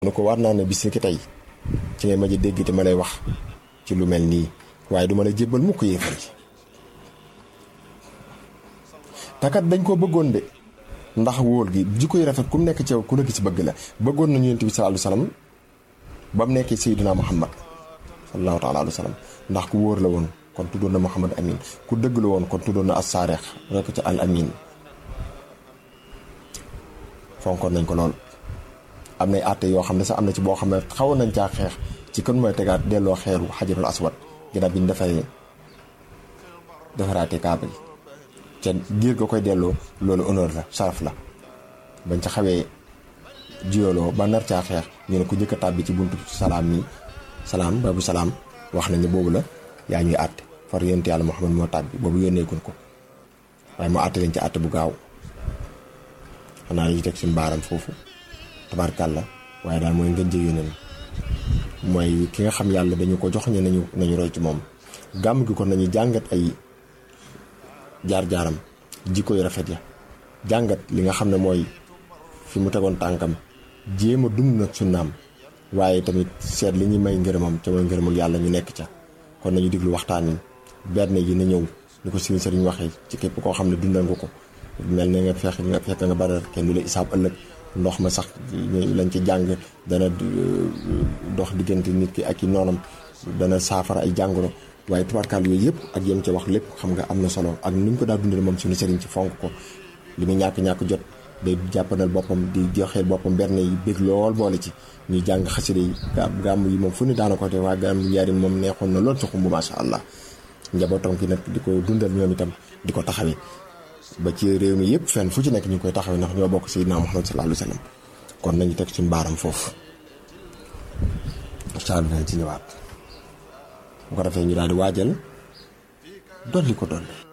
nu ko war naa ne bis ni ki tey ci ngay ma ji dégg te ma lay wax ci lu mel nii waaye du ma la jébbal mukk yéefar ji takat dañ koo bëggoon de ndax wóol gi jikko yi rafet ku mu nekk ci yow ku la gis bëgg la bëggoon nañu yonent bi sallallahu alayhi wasallam ba mu nekkee Seydina Muhammad sallallahu taala alayhi wasallam ndax ku wóor la woon kon tuddoon na Muhammad Amin ku dëgg la woon kon tuddoon na as-Saarix rek ci al Amin fonkoon nañ ko lool. am nay àtte yoo xam ne sax am na ci boo xam ne xawoon nañ caa xeex ci kon mooy tegaat delloo xeeru xajarul aswad ginnaaw bi ñu defaree defaraatee kaaba gi ca giir ga koy delloo loolu honneur la saraf la bañ ca xawee jiyoloo ba nar caa xeex ñu ne ku njëkk a tàbbi ci buntu salaam mi salaam babu salaam wax nañ ne boobu la yaa ñuy àtte far yonent yàlla Muhammad moo tàbbi boobu yónneegun ko waaye moo àtte leen ci àtte bu gaaw xanaa dañuy teg suñu baaram foofu tabarkàlla waaye daal mooy ngeen jëg yóneen mooy ki nga xam yàlla dañu ko jox ñu nañu nañu roy ci moom gàmm gi kon nañu jàngat ay jaar-jaaram jikko yu rafet ya jàngat li nga xam ne mooy fi mu tegoon tànkam jéem a dund nag sunnaam waaye tamit seet li ñuy may ngërëmam ca mooy ngërëmul yàlla ñu nekk ca kon nañu diglu waxtaan yi benn yi na ñëw ni ko sëriñ sëriñ waxee ci képp koo xam ne dundal nga ko mel ne nga fex nga fekk nga badar kenn du la isaab ëllëg ndox ma sax lañ ci jàng dana dox diggante nit ki ak i noonam dana saafara ay jàngoro waaye tubaarkaal yooyu yëpp ak yem ca wax lépp xam nga am na solo ak ni ñu ko daa dundale moom suñu sëriñ ci fonk ko li muy ñàkk-ñàkk jot day jàppanal boppam di joxeel boppam berne yi bég lool boole ci ñuy jàng xasida yi gàmm yi moom fu ne daana ko te waa gàmm yarim moom neexoon na lool ci xumb masha allah njabootam ki nag di ko dundal ñoom itam di ko taxawee ba ci réew mi yëpp fenn fu ci nekk ñu ngi koy taxawee ndax ñoo bokk Seydina Muhammad sallallahu alayhi wa sallam kon nañu teg suñu baaram foofu incha allah dinañ ci ñëwaat bu ko defee ñu daal di waajal dolli ko dolli